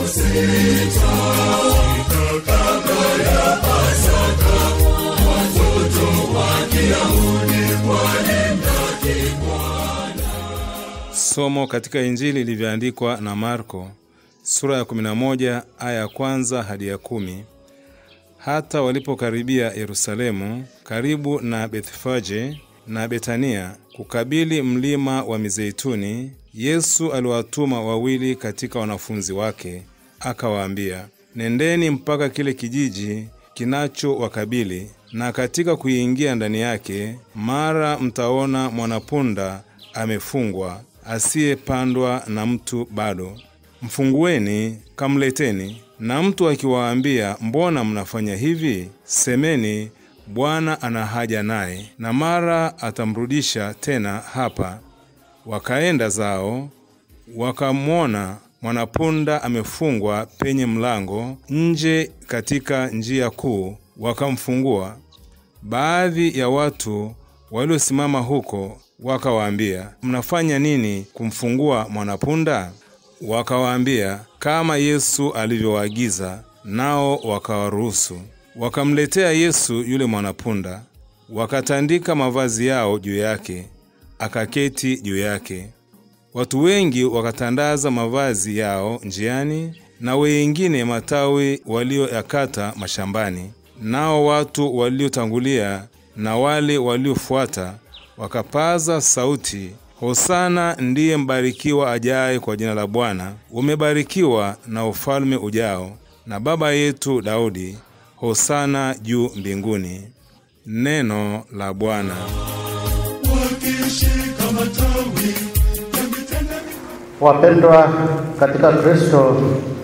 Somo katika Injili ilivyoandikwa na Marko sura ya 11 aya ya kwanza hadi ya kumi. Hata walipokaribia Yerusalemu, karibu na Bethfage na Betania, kukabili mlima wa Mizeituni, Yesu aliwatuma wawili katika wanafunzi wake, akawaambia, nendeni mpaka kile kijiji kinachowakabili, na katika kuingia ndani yake, mara mtaona mwanapunda amefungwa, asiyepandwa na mtu bado. Mfungueni, kamleteni. Na mtu akiwaambia, mbona mnafanya hivi? Semeni, Bwana ana haja naye, na mara atamrudisha tena hapa. Wakaenda zao, wakamwona mwanapunda amefungwa penye mlango nje katika njia kuu, wakamfungua. Baadhi ya watu waliosimama huko wakawaambia, mnafanya nini kumfungua mwanapunda? Wakawaambia kama Yesu alivyowaagiza, nao wakawaruhusu. Wakamletea Yesu yule mwanapunda, wakatandika mavazi yao juu yake, akaketi juu yake. Watu wengi wakatandaza mavazi yao njiani, na wengine matawi walioyakata mashambani. Nao watu waliotangulia na wale waliofuata wakapaza sauti, Hosana ndiye mbarikiwa ajaye kwa jina la Bwana, umebarikiwa na ufalme ujao na baba yetu Daudi. Hosana juu mbinguni. Neno la Bwana. wakishika matawi ya mitende Wapendwa katika Kristo,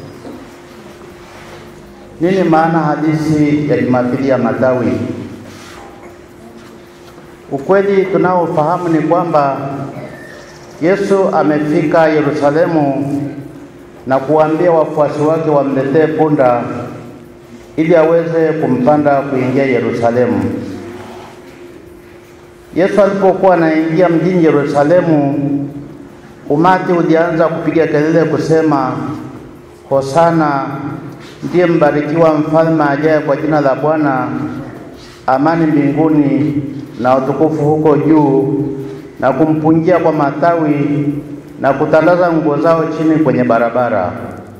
nini maana halisi ya Jumapili ya Matawi? Ukweli tunaofahamu ni kwamba Yesu amefika Yerusalemu na kuwaambia wafuasi wake wamletee punda ili aweze kumpanda kuingia Yerusalemu. Yesu alipokuwa anaingia mjini Yerusalemu, umati ulianza kupiga kelele kusema, Hosana, ndiye mbarikiwa mfalme ajaye kwa jina la Bwana, amani mbinguni na utukufu huko juu, na kumpunjia kwa matawi na kutandaza nguo zao chini kwenye barabara.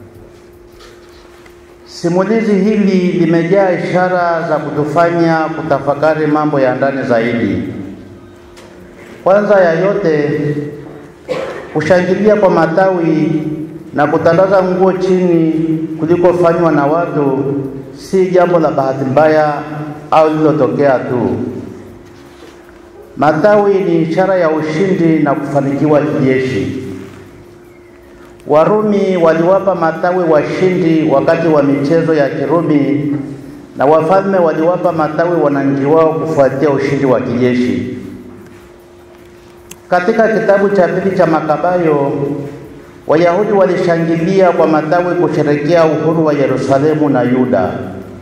Simulizi hili limejaa ishara za kutufanya kutafakari mambo ya ndani zaidi. Kwanza ya yote, kushangilia kwa matawi na kutandaza nguo chini kulikofanywa na watu si jambo la bahati mbaya au lililotokea tu. Matawi ni ishara ya ushindi na kufanikiwa kijeshi. Warumi waliwapa matawi washindi wakati wa michezo ya Kirumi na wafalme waliwapa matawi wananchi wao kufuatia ushindi wa kijeshi. Katika kitabu cha pili cha Makabayo, Wayahudi walishangilia kwa matawi kusherekea uhuru wa Yerusalemu na Yuda.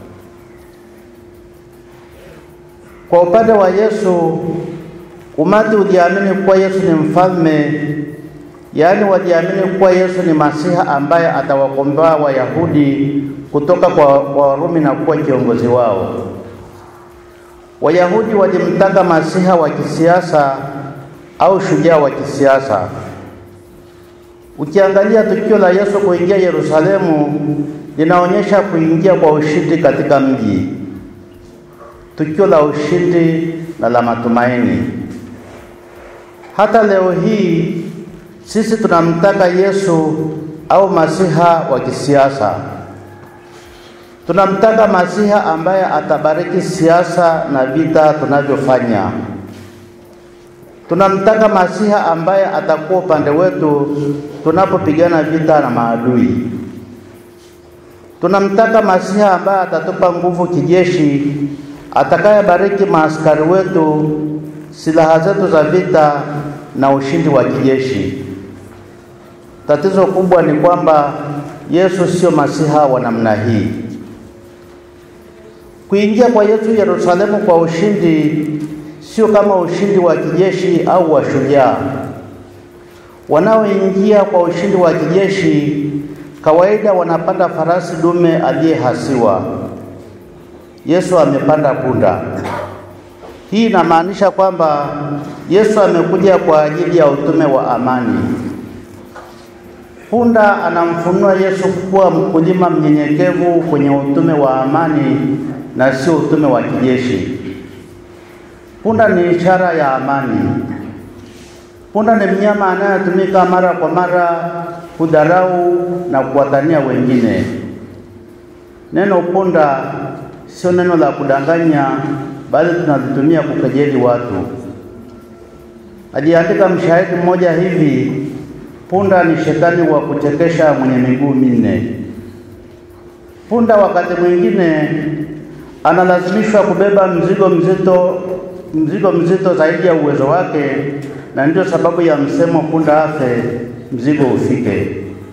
Kwa upande wa Yesu, umati uliamini kuwa Yesu ni mfalme, yaani waliamini kuwa Yesu ni Masiha ambaye atawakomboa Wayahudi kutoka kwa kwa Warumi na kuwa kiongozi wao. Wayahudi walimtaka Masiha wa kisiasa au shujaa wa kisiasa. Ukiangalia tukio la Yesu kuingia Yerusalemu linaonyesha kuingia kwa ushindi katika mji, tukio la ushindi na la matumaini. Hata leo hii sisi tunamtaka Yesu au Masiha wa kisiasa. Tunamtaka Masiha ambaye atabariki siasa na vita tunavyofanya. Tunamtaka Masiha ambaye atakuwa upande wetu tunapopigana vita na maadui. Tunamtaka Masiha ambaye atatupa nguvu kijeshi, atakayebariki maaskari wetu, silaha zetu za vita na ushindi wa kijeshi. Tatizo kubwa ni kwamba Yesu sio Masiha wa namna hii. Kuingia kwa Yesu Yerusalemu kwa ushindi sio kama ushindi wa kijeshi au wa shujaa. Wanaoingia kwa ushindi wa kijeshi kawaida wanapanda farasi dume aliyehasiwa. Yesu amepanda punda. Hii inamaanisha kwamba Yesu amekuja kwa ajili ya utume wa amani. Punda anamfunua Yesu kuwa mkulima mnyenyekevu kwenye utume wa amani na sio utume wa kijeshi. Punda ni ishara ya amani. Punda ni mnyama anayetumika mara kwa mara kudharau na kuwatania wengine. Neno punda sio neno la kudanganya, bali tunalitumia kukejeli watu. Aliandika mshahidi mmoja hivi, punda ni shetani wa kuchekesha mwenye miguu minne. Punda wakati mwingine analazimishwa kubeba mzigo mzito, mzigo mzito zaidi ya uwezo wake, na ndio sababu ya msemo punda afe mzigo ufike.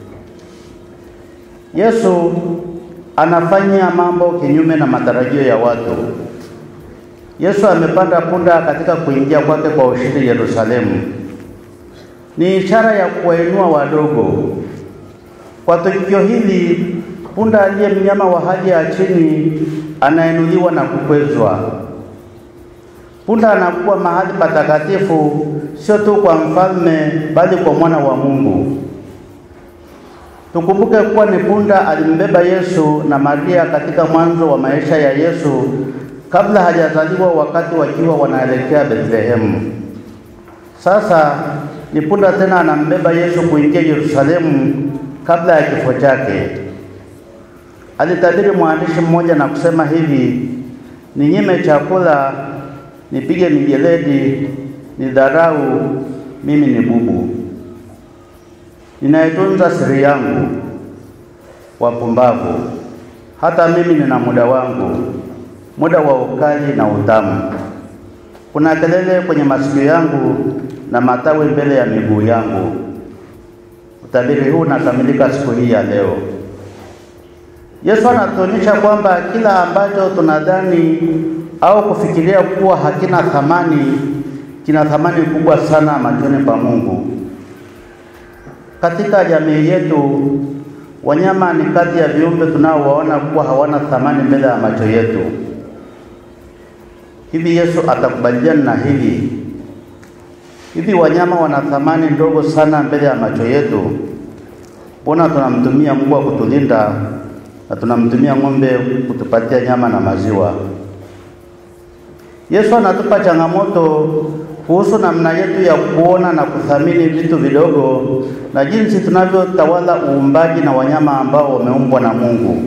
Yesu anafanya mambo kinyume na matarajio ya watu. Yesu amepanda punda katika kuingia kwake kwa ushindi Yerusalemu. Ni ishara ya kuwainua wadogo. Kwa tukio hili, punda aliye mnyama wa hali ya chini anainuliwa na kukwezwa. Punda anakuwa mahali patakatifu, sio tu kwa mfalme, bali kwa mwana wa Mungu. Tukumbuke kuwa ni punda alimbeba Yesu na Maria katika mwanzo wa maisha ya Yesu kabla hajazaliwa, wakati wakiwa wanaelekea Bethlehemu. Sasa ni punda tena anambeba Yesu kuingia Yerusalemu kabla ya kifo chake. Alitabiri mwandishi mmoja na kusema hivi: ninyime chakula, nipige mijeledi, nidharau, mimi ni bubu ninaitunza siri yangu, wapumbavu. Hata mimi nina muda wangu, muda wa ukali na utamu. Kuna kelele kwenye masikio yangu na matawi mbele ya miguu yangu. Utabiri huu unakamilika siku hii ya leo. Yesu anatuonyesha kwamba kila ambacho tunadhani au kufikiria kuwa hakina thamani kina thamani kubwa sana machoni pa Mungu. Katika jamii yetu, wanyama ni kati ya viumbe tunaowaona kuwa hawana thamani mbele ya macho yetu. Hivi Yesu atakubaliana na hili? Hivi wanyama wana thamani ndogo sana mbele ya macho yetu? Mbona tunamtumia mbwa kutulinda na tunamtumia ng'ombe kutupatia nyama na maziwa? Yesu anatupa changamoto kuhusu namna yetu ya kuona na kuthamini vitu vidogo na jinsi tunavyotawala uumbaji na wanyama ambao wameumbwa na Mungu.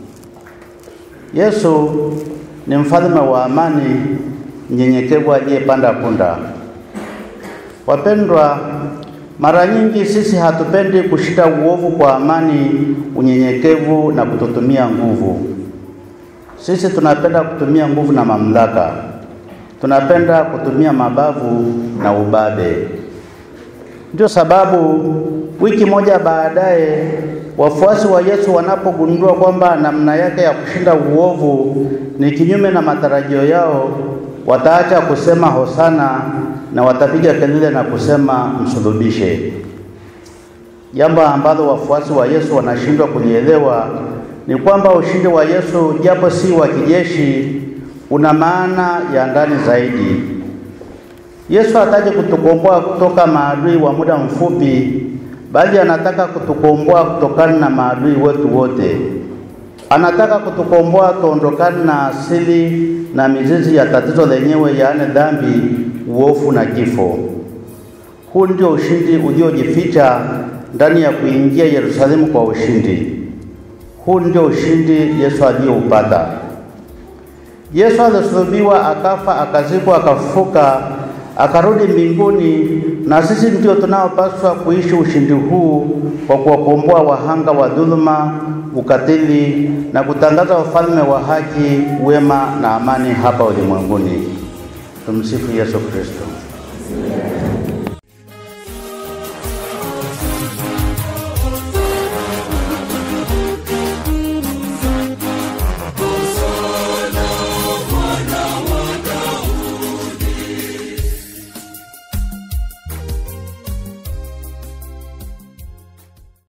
Yesu ni mfalme wa amani, mnyenyekevu aliyepanda punda. Wapendwa, mara nyingi sisi hatupendi kushika uovu kwa amani, unyenyekevu na kututumia nguvu. Sisi tunapenda kutumia nguvu na mamlaka tunapenda kutumia mabavu na ubabe. Ndio sababu wiki moja baadaye wafuasi wa Yesu wanapogundua kwamba namna yake ya kushinda uovu ni kinyume na matarajio yao, wataacha kusema hosana na watapiga kelele na kusema msulubishe. Jambo ambalo wafuasi wa Yesu wanashindwa kulielewa ni kwamba ushindi wa Yesu japo si wa kijeshi una maana ya ndani zaidi. Yesu hataki kutukomboa kutoka maadui wa muda mfupi, bali anataka kutukomboa kutokana na maadui wetu wote. Anataka kutukomboa tuondokane na asili na mizizi ya tatizo lenyewe, yaani dhambi, uovu na kifo. Huu ndio ushindi uliojificha ndani ya kuingia Yerusalemu kwa ushindi. Huu ndio ushindi Yesu aliyoupata. Yesu alisulubiwa, akafa, akazikwa, akafufuka, akarudi mbinguni, na sisi ndio tunaopaswa kuishi ushindi huu kwa kuwakomboa wahanga wa dhuluma, ukatili na kutangaza ufalme wa haki, wema na amani hapa ulimwenguni. Tumsifu Yesu Kristo.